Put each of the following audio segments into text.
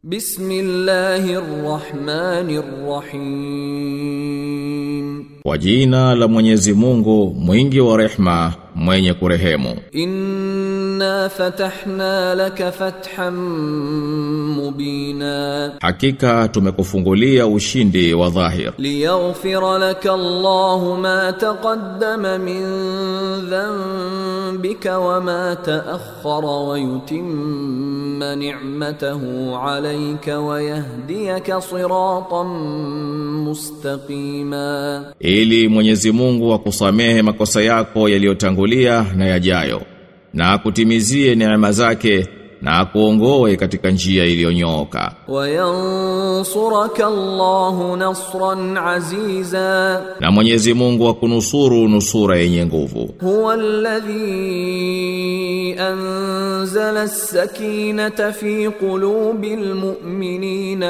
Bismillahirrahmanirrahim. Kwa jina la Mwenyezi Mungu mwingi wa rehma mwenye kurehemu Inna fatahna laka fathan mubina Hakika tumekufungulia ushindi wa dhahir liyaghfira laka Allahu ma taqaddama min dhanbika wa ma ta'akhkhara wa yutimma ni'matahu 'alayka wa yahdiyaka siratan mustaqima ili Mwenyezi Mungu akusamehe makosa yako yaliyotangulia na yajayo na akutimizie neema zake na akuongoe katika njia iliyonyooka وينصرك الله نصرا عزيزا na Mwenyezi Mungu akunusuru nusura yenye nguvu هو الذي أنزل السكينة في قلوب المؤمنين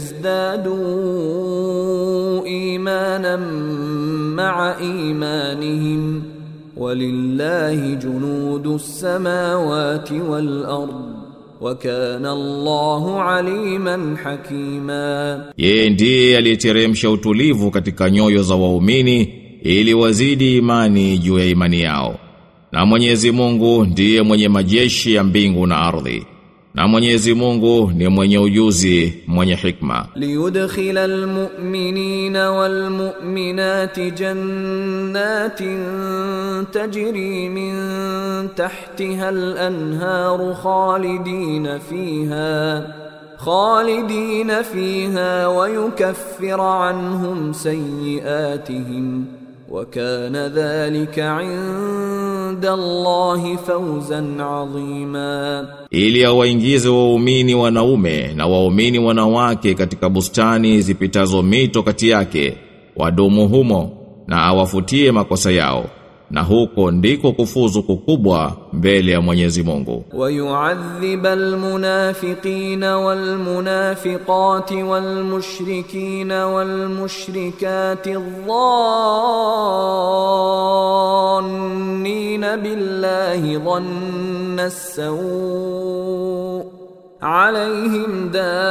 ليزدادوا إيمانا مع إيمانهم ولله جنود السماوات والأرض وكان الله عليما حكيما Yeye ndiye aliyeteremsha utulivu katika nyoyo za waumini ili wazidi imani juu ya imani yao. Na Mwenyezi Mungu ndiye mwenye majeshi ya mbingu na ardhi. Na Mwenyezi Mungu ni mwenye ujuzi, mwenye hikma. ليدخل المؤمنين والمؤمنات جنات تجري من تحتها الأنهار خالدين فيها خالدين فيها ويكفر عنهم سيئاتهم وكان ذلك عند الله فوزا عظيما Ili awaingize waumini wanaume na waumini wanawake katika bustani zipitazo mito kati yake, wadumu humo na awafutie makosa yao. Na huko ndiko kufuzu kukubwa mbele ya Mwenyezi Mungu. ويعذب المنافقين والمنافقات والمشركين والمشركات الظانين بالله ظن السوء عليهم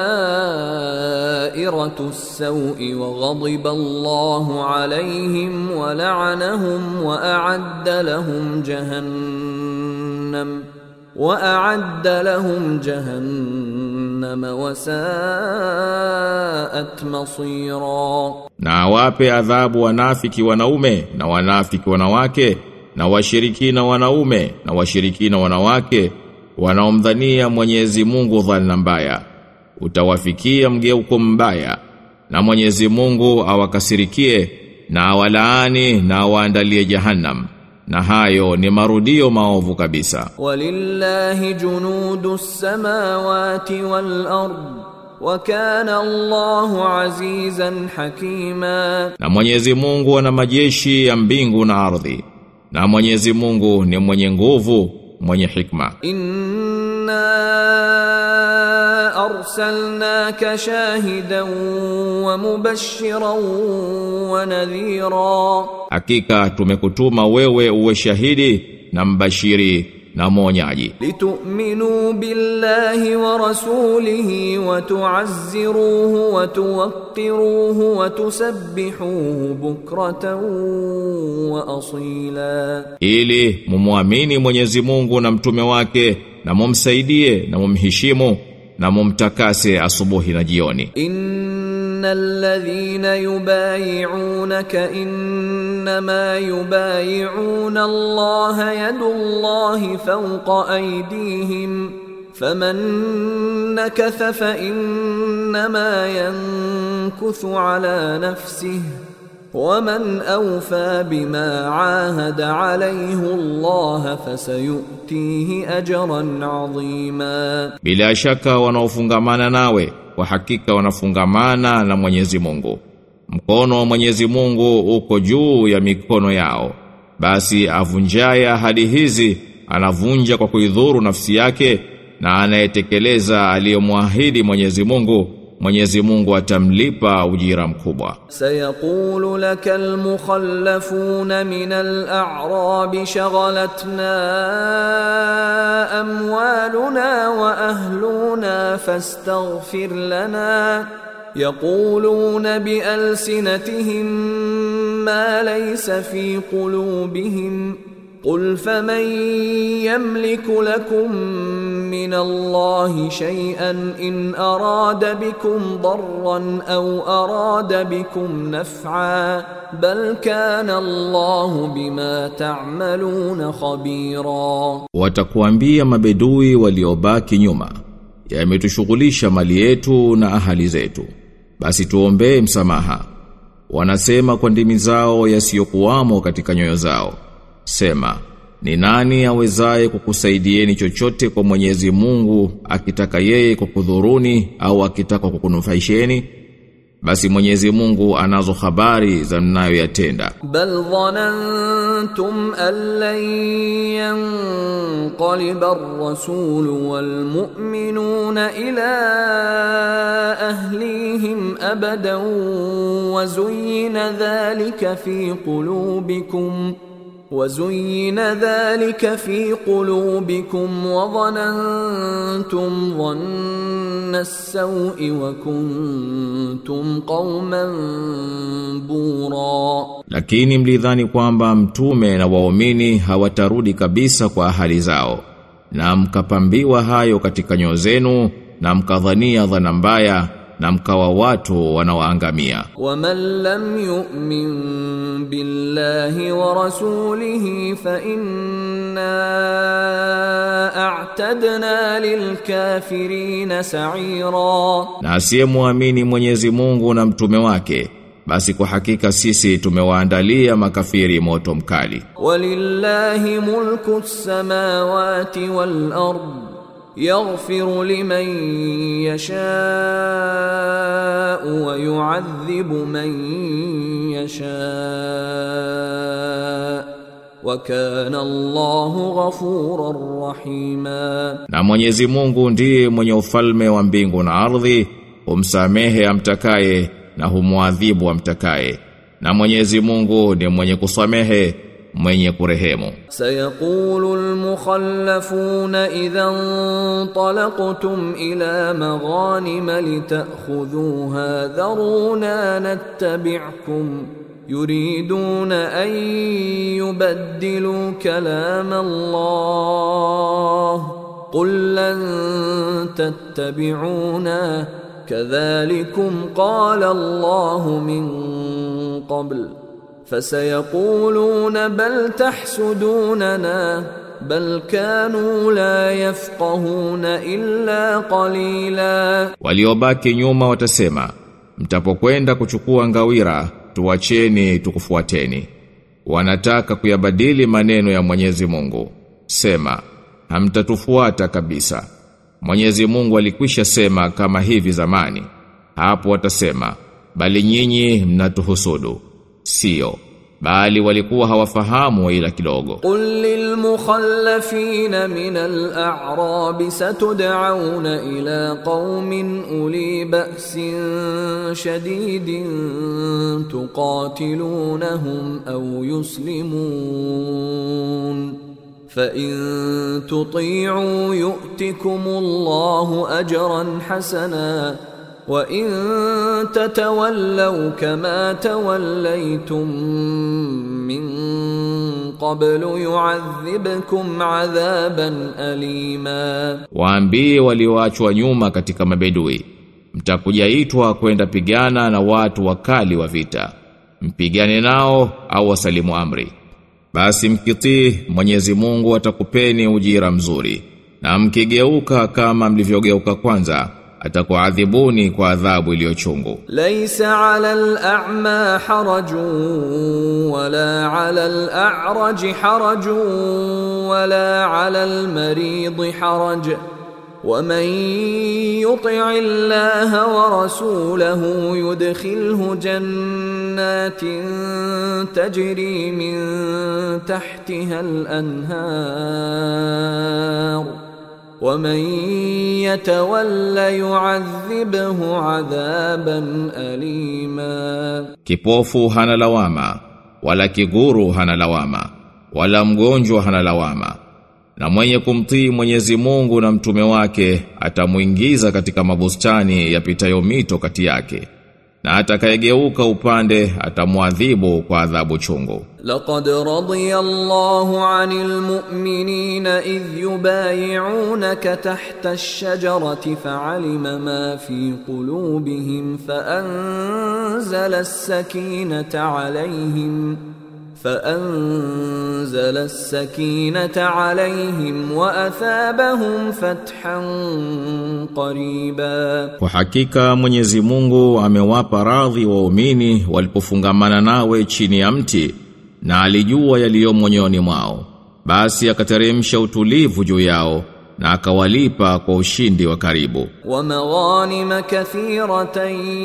دائرة السوء وغضب الله عليهم ولعنهم وأعد لهم جهنم وأعد لهم جهنم وساءت مصيرا Na awape adhabu wanafiki wanaume na wanafiki wanawake na washirikina wanaume na washirikina wanawake wanaomdhania Mwenyezi Mungu dhana mbaya. Utawafikia mgeuko mbaya na Mwenyezi Mungu awakasirikie na awalaani na awaandalie jahannam. Na hayo ni marudio maovu kabisa. ولله جنود السماوات والأرض وكان الله عزيزا حكيما Na Mwenyezi Mungu ana majeshi ya mbingu na ardhi. Na Mwenyezi Mungu ni mwenye nguvu, mwenye hikma. إنا أرسلناك شاهدا ومبشرا ونذيرا Hakika tumekutuma wewe uwe shahidi na mbashiri na mwonyaji لتؤمنوا بالله ورسوله وتعزروه وتوقروه وتسبحوه بكرة وأصيلا ili mumwamini Mwenyezi Mungu na mtume wake na mumsaidie na mumheshimu na mumtakase asubuhi na jioni إن الذين يبايعونك إنما يبايعون الله يد الله فوق أيديهم فمن نكث فإنما ينكث على نفسه ومن أوفى بما عاهد عليه الله فسيؤتيه أجرا عظيما bila shaka wanaofungamana nawe kwa hakika wanafungamana na Mwenyezi Mungu mkono wa Mwenyezi Mungu uko juu ya mikono yao basi avunjaye ahadi hizi anavunja kwa kuidhuru nafsi yake na anayetekeleza aliyomwahidi Mwenyezi Mungu Mwenyezi Mungu atamlipa ujira mkubwa سيقول لك المخلفون من الأعراب شغلتنا أموالنا وأهلنا فاستغفر لنا يقولون بألسنتهم ما ليس في قلوبهم قل فمن يملك لكم من الله شيئا إن أراد بكم ضرا أو أراد بكم نفعا بل كان الله بما تعملون خبيرا Watakuambia mabedui waliobaki nyuma Yametushughulisha mali yetu na ahali zetu Basi tuombee msamaha Wanasema kwa ndimi zao yasiyokuwamo katika nyoyo zao Sema ni nani awezaye kukusaidieni chochote kwa Mwenyezi Mungu akitaka yeye kukudhuruni au akitaka kukunufaisheni basi Mwenyezi Mungu anazo habari za mnayoyatenda بل ظننتم أن لن ينقلب الرسول والمؤمنون إلى أهليهم أبدا وزين ذلك في قلوبكم وزين ذلك في قلوبكم وظننتم ظن السوء وكنتم قوما بورا lakini mlidhani kwamba mtume na waumini hawatarudi kabisa kwa ahali zao na mkapambiwa hayo katika nyoyo zenu na mkadhania dhana mbaya na mkawa watu wanaoangamia ومن لم يؤمن بالله ورسوله فإنا أعتدنا للكافرين سعيرا na asiyemwamini Mwenyezi Mungu na mtume wake basi kwa hakika sisi tumewaandalia makafiri moto mkali ولله ملك السماوات والأرض يغفر لمن يشاء ويعذب من يشاء وكان الله غفورا رحيما na Mwenyezi Mungu ndiye mwenye ufalme wa mbingu na ardhi humsamehe amtakaye na humwadhibu amtakaye na Mwenyezi Mungu ni mwenye kusamehe mwenye kurehemu سيقول المخلفون إذا انطلقتم إلى مغانم لتأخذوها ذرونا نتبعكم يريدون أن يبدلوا كلام الله قل لن تتبعونا كذلكم قال الله من قبل فسيقولون بل تحسدوننا بل كانوا لا يفقهون إلا قليلا waliobaki nyuma watasema mtapokwenda kuchukua ngawira tuwacheni tukufuateni wanataka kuyabadili maneno ya Mwenyezi Mungu sema hamtatufuata kabisa Mwenyezi Mungu alikwisha sema kama hivi zamani hapo watasema bali nyinyi mnatuhusudu sio bali walikuwa hawafahamu ila kidogo قل للمخلفين من الأعراب ستدعون إلى قوم أولي بأس شديد تقاتلونهم أو يسلمون فإن تطيعوا يؤتكم الله أجرا حسنا وإن تتولوا كما توليتم من قبل يعذبكم عذابا أليما Waambie walioachwa nyuma katika mabedui mtakujaitwa kwenda pigana na watu wakali wa vita mpigane nao au wasalimu amri basi mkitii Mwenyezi Mungu atakupeni ujira mzuri na mkigeuka kama mlivyogeuka kwanza atakuadhibuni kwa adhabu iliyochungu ليس على الأعمى حرج ولا على الأعرج حرج ولا على المريض حرج ومن يطع الله ورسوله يدخله جنات تجري من تحتها الأنهار ومن يتول يعذبه عذابا أليما Kipofu hana lawama, wala kiguru hana lawama, wala mgonjwa hana lawama. Na mwenye kumtii Mwenyezi Mungu na mtume wake atamuingiza katika mabustani yapitayo mito kati yake. Na atakayegeuka upande atamwadhibu kwa adhabu chungu. لقد رضي الله عن المؤمنين إذ يبايعونك تحت الشجرة فعلم ما في قلوبهم فأنزل السكينة عليهم فأنزل السكينة عليهم وأثابهم فتحا قريبا Kwa hakika Mwenyezi Mungu amewapa radhi waumini walipofungamana nawe chini ya mti na alijua yaliyo moyoni mwao. Basi akateremsha utulivu juu yao na akawalipa kwa ushindi wa karibu. ومغانم كثيرة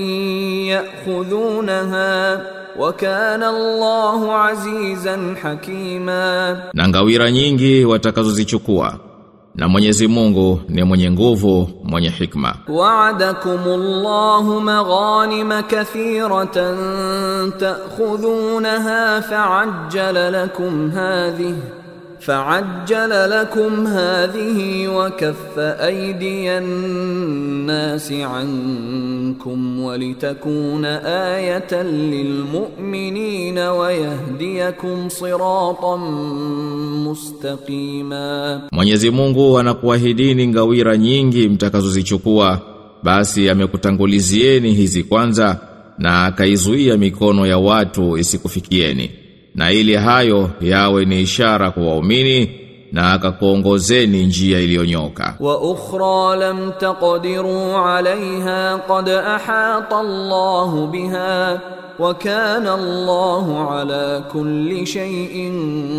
يأخذونها وكان الله عزيزا حكيما Na ngawira nyingi watakazozichukua. Na Mwenyezi Mungu ni mwenye nguvu, mwenye hikma. وعدكم الله مغانم كثيرة تأخذونها فعجل لكم هذه فعجل لكم هذه وكف أيدي الناس عنكم ولتكون آية للمؤمنين ويهديكم صراطا مستقيما Mwenyezi Mungu anakuahidini ngawira nyingi mtakazozichukua basi amekutangulizieni hizi kwanza na akaizuia mikono ya watu isikufikieni na ili hayo yawe ni ishara kwa waumini na akakuongozeni njia iliyonyoka واخرى لم تقدروا عليها قد احاط الله بها وكان الله على كل شيء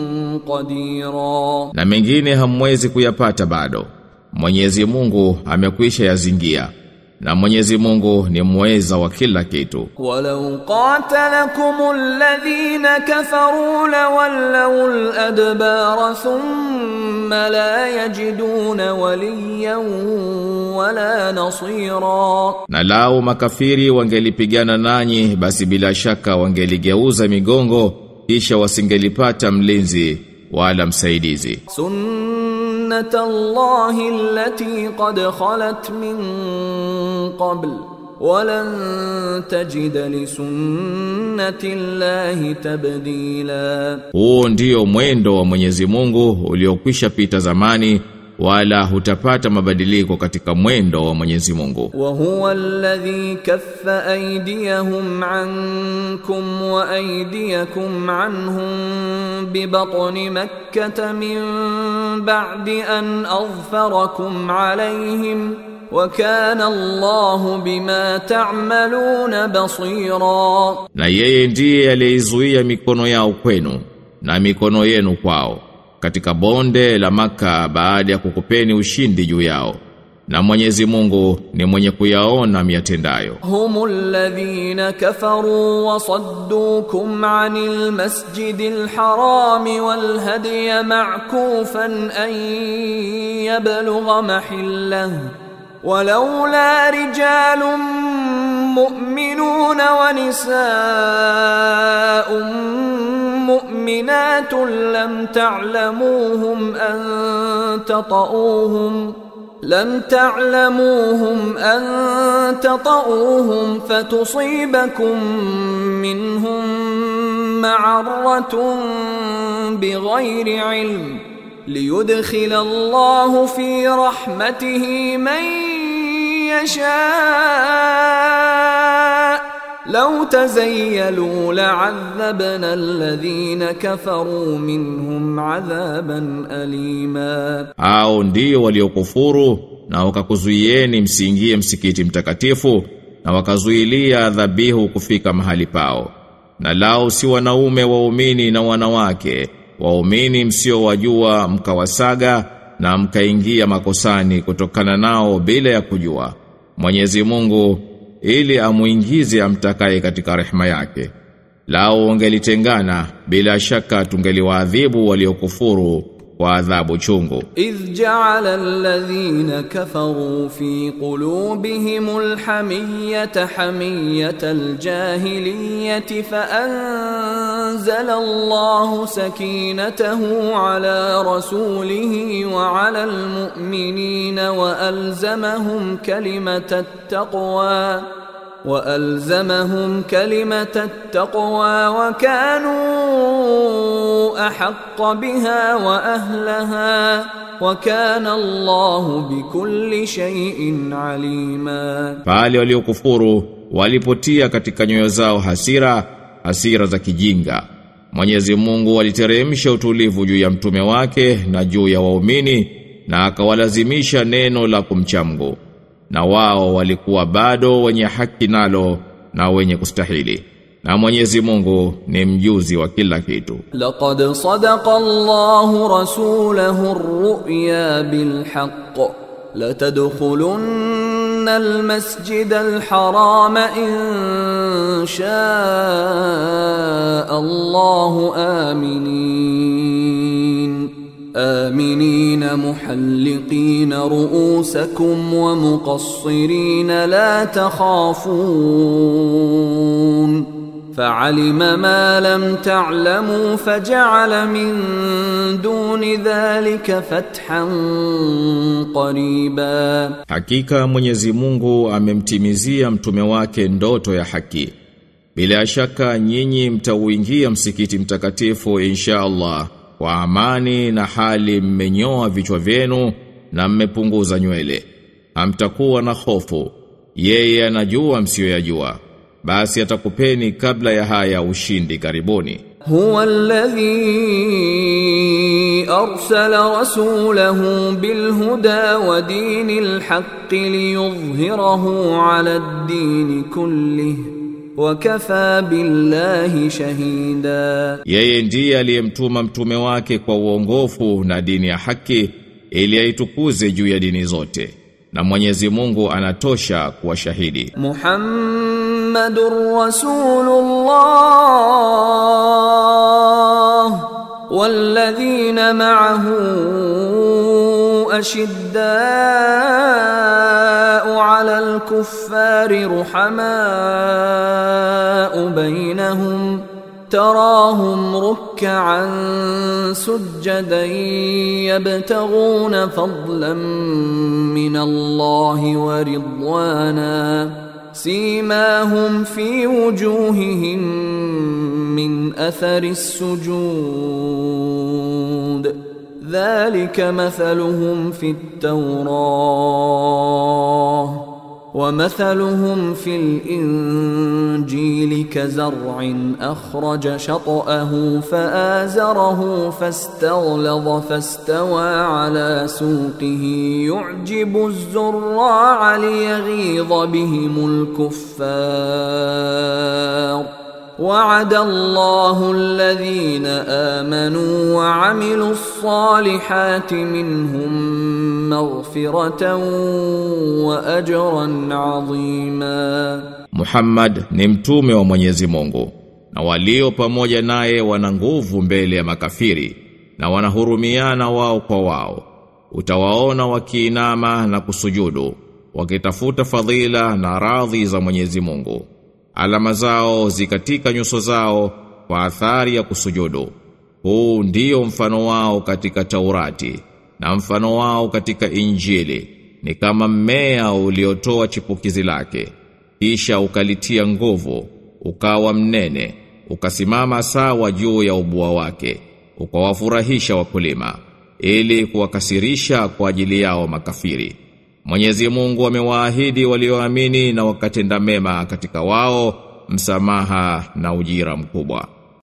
قديرا na mengine hamwezi kuyapata bado Mwenyezi Mungu amekwisha yazingia na Mwenyezi Mungu ni mweza wa kila kitu ولو قاتلكم الذين كفروا لولوا الادبار ثم لا يجدون وليا ولا نصيرا Na lao makafiri wangelipigana nanyi basi bila shaka wangeligeuza migongo kisha wasingelipata mlinzi wala msaidizi. سنة الله التي قد خلت من قبل ولن تجد لسنة الله تبديلا Huo ndio mwendo wa Mwenyezi Mungu uliokwisha pita zamani wala hutapata mabadiliko katika mwendo wa Mwenyezi Mungu. وهو الذي كف أيديهم عنكم وأيديكم عنهم ببطن مكة من بعد أن أظفركم عليهم وكان الله بما تعملون بصيرا Na yeye ndiye aliyeizuia mikono yao kwenu na mikono yenu kwao katika bonde la Maka baada ya kukupeni ushindi juu yao. Na Mwenyezi Mungu ni mwenye kuyaona miatendayo. هم الذين كفروا وصدوكم عن المسجد الحرام والهدي معكوفا أن يبلغ محله ولولا رجال مؤمنون ونساء مؤمنات لم تعلموهم أن تطؤوهم لم تعلموهم أن تطؤوهم فتصيبكم منهم معرة بغير علم ليدخل الله في رحمته من يشاء لو تزيلوا لعذبنا الذين كفروا منهم عذابا أليما Hao ndio waliokufuru na wakakuzuieni msiingie msikiti mtakatifu na wakazuilia dhabihu kufika mahali pao. Na lao si wanaume waumini na wanawake, waumini msiowajua mkawasaga na mkaingia makosani kutokana nao bila ya kujua. Mwenyezi Mungu ili amuingize amtakaye katika rehema yake. Lao wangelitengana bila shaka tungeliwaadhibu waliokufuru kwa adhabu chungu إذ جعل الذين كفروا في قلوبهم الحمية حمية الجاهلية فأنزل الله سكينته على رسوله وعلى المؤمنين وألزمهم كلمة التقوى وألزمهم كلمة التقوى وكانوا أحق بها وأهلها وكان الله بكل شيء عليما pale waliokufuru walipotia katika nyoyo zao hasira hasira za kijinga Mwenyezi Mungu aliteremsha utulivu juu ya mtume wake na juu ya waumini na akawalazimisha neno la kumchamgu na wao walikuwa bado wenye haki nalo na wenye kustahili na Mwenyezi Mungu ni mjuzi wa kila kitu لقد صدق الله رسوله الرؤيا بالحق لتدخلن المسجد الحرام إن شاء الله آمنين آمنين محلقين رؤوسكم ومقصرين لا تخافون فعلم ما لم تعلموا فجعل من دون ذلك فتحا قريبا Hakika Mwenyezi Mungu amemtimizia mtume wake ndoto ya haki. Bila shaka nyinyi mtauingia msikiti mtakatifu insha Allah kwa amani na hali mmenyoa vichwa vyenu na mmepunguza nywele. Hamtakuwa na hofu. Yeye anajua msiyoyajua. Basi atakupeni kabla ya haya ushindi karibuni. هو الذي أرسل رسوله بالهدى ودين الحق ليظهره على الدين كله وكفى بالله شهيدا Yeye ndiye aliyemtuma mtume wake kwa uongofu na dini ya haki ili aitukuze juu ya dini zote. Na Mwenyezi Mungu anatosha kuwa shahidi. محمد رسول الله والذين معه أشداء على الكفار رحماء بينهم تراهم ركعا سجدا يبتغون فضلا من الله ورضوانا سيماهم في وجوههم من اثر السجود ذلك مثلهم في التوراه ومثلهم في الإنجيل كزرع أخرج شطأه فآزره فاستغلظ فاستوى على سوقه يعجب الزراع ليغيظ بهم الكفار وعد الله الذين آمنوا وعملوا الصالحات منهم مغفرة وأجرا عظيما Muhammad ni mtume wa Mwenyezi Mungu na walio pamoja naye wana nguvu mbele ya makafiri na wanahurumiana wao kwa wao. Utawaona wakiinama na kusujudu wakitafuta fadhila na radhi za Mwenyezi Mungu. Alama zao zikatika nyuso zao kwa athari ya kusujudu. Huu ndio mfano wao katika Taurati na mfano wao katika Injili ni kama mmea uliotoa chipukizi lake kisha ukalitia nguvu ukawa mnene ukasimama sawa juu ya ubua wake ukawafurahisha wakulima ili kuwakasirisha kwa ajili yao makafiri Mwenyezi Mungu amewaahidi walioamini na wakatenda mema katika wao msamaha na ujira mkubwa